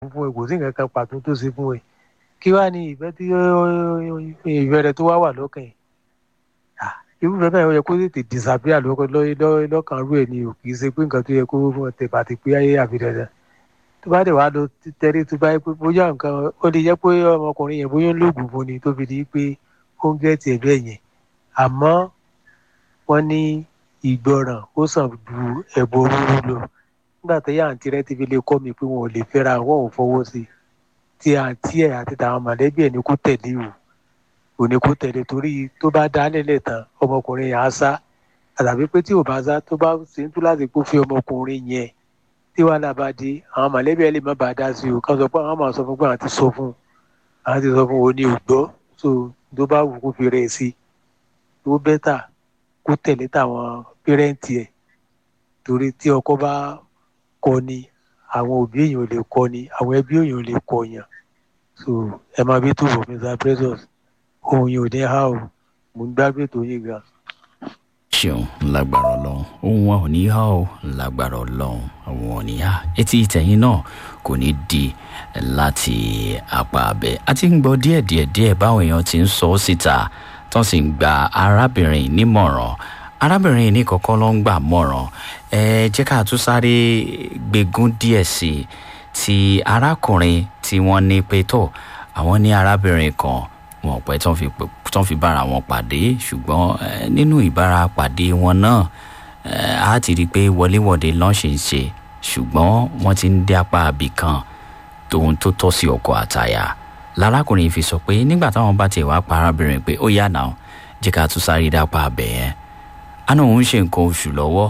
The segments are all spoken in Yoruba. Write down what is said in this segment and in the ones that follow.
fún ẹ kò sí nǹkan kan pàtó tó ṣe fún ẹ kí wàá ní ìfẹ́ tí ìfẹ́ rẹ tó wá wà lọ́kàn yìí irúfẹ́ bẹ́ẹ̀ ó yẹ kó tètè disappear lọ́kàn rú ẹ̀ ni o kì í ṣe pé nǹkan tó yẹ kó tẹ̀ bàtí pé ayé àfi dandan tó bá dẹ̀ wá lọ tẹ́rí tó bá yẹ pé bóyá nǹkan ó lè jẹ́ pé ọmọkùnrin yẹn bóyá ń lògùn fún ni tó fi di pé ó ń gẹ́tì ẹ̀ bẹ́ẹ̀ yẹn àmọ́ wọ́n ní ìgbọràn ó sàn ju ẹ̀bọ rúru lọ nígbà tó yá àǹtí rẹ ti fi lè kọ́ mi pé wọn ò lè fẹ́ra wọn ò fọwọ́ sí tí àǹtí ẹ̀ àti tàwọn mọ̀lẹ́bí ẹ̀ ní kó tẹ̀lé o ò ní kó tẹ̀lé torí tó bá dá nílẹ̀ tán ọmọkùnrin yẹn á sá àtàbí pé tí ò bá sá tó bá ṣe ń tú láti kó fi ọmọkùnrin yẹn tí wàhálà bá dé àwọn mọ̀lẹ́bí ẹ̀ lè má bàa dá sí o ká sọ pé àwọn máa sọ fún pé àwọn ti sọ fún àwọn ti sọ fún òní ògbọ́ so tó bá wù kó fi rẹ̀ sí tó bẹ́tà kó tẹ̀lé táwọn pẹ́rẹ́ǹtì ẹ̀ torí tí ọkọ bá kọ ni àwọn òbí èèyàn ò lè kọ ni àwọn ẹbí èèyàn ò lè kọ yàn so ẹ máa bí tó bọ̀ mr precious ohun yìí ò ní há o mo ń gbàgbé tó yé gan. ṣeun lágbára ọlọrun ohun wa ò ní há o lágbára ọlọrun àwọn ò ní há etí ìtẹ̀yìn náà kò ní di láti apá abẹ a ti ń gbọ́ díẹ̀díẹ̀ díẹ̀ báwọn èèyàn ti ń sọ ọ́ síta tó sì ń gba arábìnrin nímọ̀ràn arábìnrin ní kọ́kọ́ ló ń gbà mọ̀ràn ẹ jẹ́ ká tún sáré gbégún díẹ̀ sí i ti arákùnrin tí wọ́n ní pé tó àwọn ní arábìnrin kan wọn pẹ́ tán fi bára wọn pàdé ṣùgbọ́n nínú ìbára pàdé wọn náà a ti rí i pé wọléwọ̀de lọ́n ṣe ń ṣe ṣùgbọ́n wọ́n ti ń dé apá àbí kan tóun tó tọ́ sí ọkọ̀ àtàyà lárákùnrin fi sọ pé nígbà táwọn bá tiẹ̀ wá pa arábìnrin pé ó yà náà jẹ́ ká tún sáré dápá abẹ yẹn àná òun ṣe nǹkan oṣù lọ́wọ́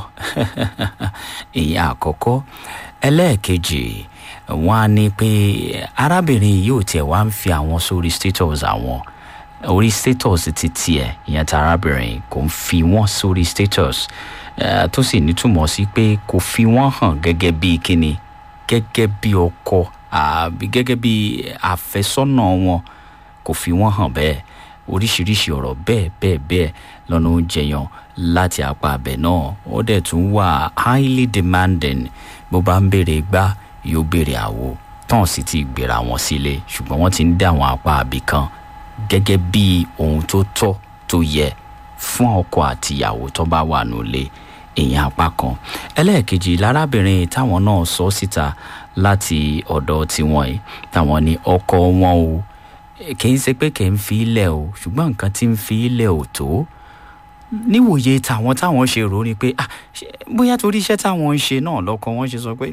ìyẹn àkọ́kọ́ ẹlẹ́ẹ̀kejì wọ́n á ní pé arábìnrin yìí ò tiẹ̀ wá ń fi àwọn sórí status àwọn orí status ti tiẹ̀ ìyẹn tí arábìnrin kò ń fi wọ́n sórí status tó sì nítumọ̀ sí pé kò fi wọ́n hàn gẹ́gẹ́ bí kíni gẹ́gẹ́ bí ọkọ àbí gẹ́gẹ́ bí àfẹ́sọ́nà wọn kò fi wọ́n hàn bẹ́ẹ̀ oríṣiríṣi ọ̀rọ̀ bẹ́ẹ̀ bẹ́ẹ̀ bẹ́ẹ̀ lọ́nà oúnjẹ yan láti apá abẹ náà ó dẹ̀ tún wà highly demanding bó bá ń béèrè gbá yóò béèrè àwo tán sì ti gbéra wọn sílé ṣùgbọ́n wọ́n ti ń dá àwọn apá àbí kan gẹ́gẹ́ bí ohun tó tọ́ tó yẹ fún ọkọ àtìyàwó tó bá wà nílé èèyàn apá kan ẹlẹ́ẹ̀kejì lárábìnrin táwọn náà sọ síta láti ọ̀dọ̀ tiwọn yìí táwọn ní ọkọ wọn o kì í ṣe pé kì í fi ilẹ̀ o ṣùgbọ́n nǹkan tí ń fi ilẹ̀ ò tó níwòye tàwọn táwọn ṣe rò ní pé bóyá torí iṣẹ́ táwọn ń ṣe náà lọ́kọ wọn ṣe sọ pé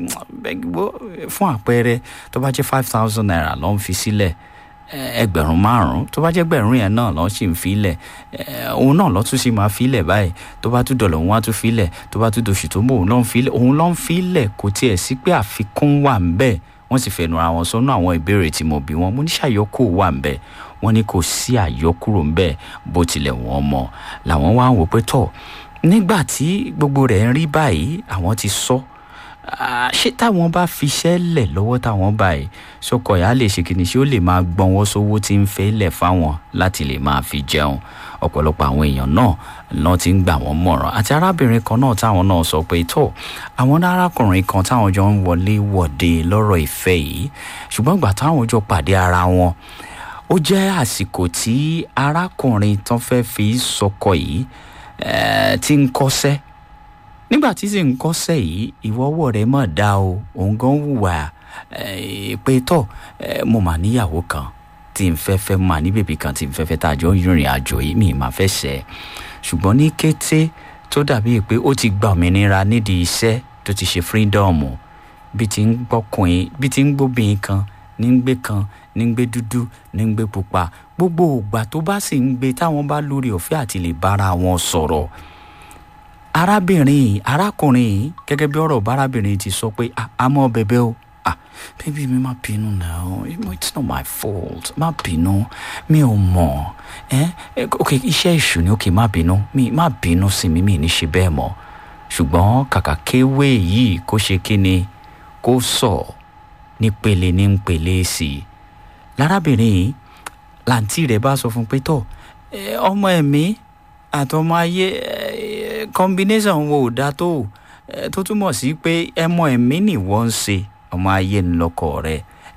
fún àpẹẹrẹ tó bá jẹ́ five thousand naira ló ń fi sílẹ̀ ẹgbẹ̀rún márùn-ún tó bá jẹ́ gbẹ̀rún yẹn náà ló sì ń filẹ̀ òun náà ló tún sì máa filẹ̀ báyìí tó bá tún dọ̀lọ̀ òun á tún filẹ̀ tó bá tún doṣù tó mọ̀ òun ló ń filẹ̀ òun ló ń filẹ̀ kò tiẹ̀ sí pé àfikún wà ń bẹ́ẹ̀ wọ́n sì fẹnu ara wọn sọ́nà àwọn ìbéèrè tí mo bí wọn mo ní ṣàyọkù wà ń bẹ́ẹ̀ wọ́n ní kò sí àyọkúrò ń bẹ́ẹ̀ bó tilẹ̀ wọ́n mọ̀ làwọn wá ń wò pé tọ̀ nígbà tí gbogbo rẹ̀ ń rí báyìí àwọn ti sọ ṣé táwọn bá fiṣẹ́ lẹ̀ lọ́wọ́ táwọn báyìí sọkọ̀ yà á lè ṣe kìíní ṣé ó lè máa gbọ́n wọ́n sówó tí ń fẹ́ lẹ̀ fáwọn láti lè máa fi jẹun ọ̀pọ̀lọpọ̀ àwọn èèyàn náà lọ́n ti ń gbà wọ́n mọ̀ràn àti arábìnrin kan náà táwọn náà sọ pé tó àwọn arákùnrin kan táwọn jọ ń wọlé wọ̀de lọ́rọ̀ ìfẹ́ yìí ṣùgbọ́n ìgbà táwọn jọ pàdé ara wọn ó jẹ́ àsìkò tí arákùnrin tán fẹ́ fi sọkọ yìí ti ń kọ́sẹ́ nígbà tí sì ń kọ́sẹ́ yìí ìwọ́wọ́ rẹ̀ mọ̀ dá o òun gan wùwà pé tọ̀ mo mà níyàwó kan tí n fẹ́ fẹ́ mà ní bèbí kan tí n fẹ́ fẹ́ tá a jọ ń rìnrìn àjò yìí mi mà fẹ́ ṣẹ́ ṣùgbọ́n ní kété tó dàbí pé ó ti gba òmìnira nídìí iṣẹ́ tó ti ṣe fírídọ́ọ̀mù bí ti ń gbọ́kùnrin bí ti ń gbóbìnrin kan ní ń gbé kan ní ń gbé dúdú ní ń gbé pupa gbogbo ògbà tó bá sì ń gbé táwọn bá lórí ọ̀fẹ́ àti lè bára wọn sọ̀rọ̀ arábìnrin arákùnrin gẹ́gẹ́ bí ọ̀rọ̀ bárábìnrin ti sọ pé àmọ́ bẹ̀bẹ̀ o ah baby mi má bínú now it's not my fault má bínú mi ò mọ̀ ẹ́ ok iṣẹ́ ìṣù ni ok má bínú mi má bínú sí mi mi ní ṣe bẹ́ẹ̀ mọ́ ṣùgbọ́n kàkà kéwé yìí kó ṣe kí ni kó sọ nípele ní pele sí i lárábìnrin yìí làǹtí rẹ̀ bá sọ fún pé tọ̀ ọmọ ẹ̀mí àtọmọ ayé combination wo ò dá tó tó túmọ̀ sí pé ẹmọ ẹ̀mí nìwọ ń ṣe ọmọ ayé ńlọkọ rẹ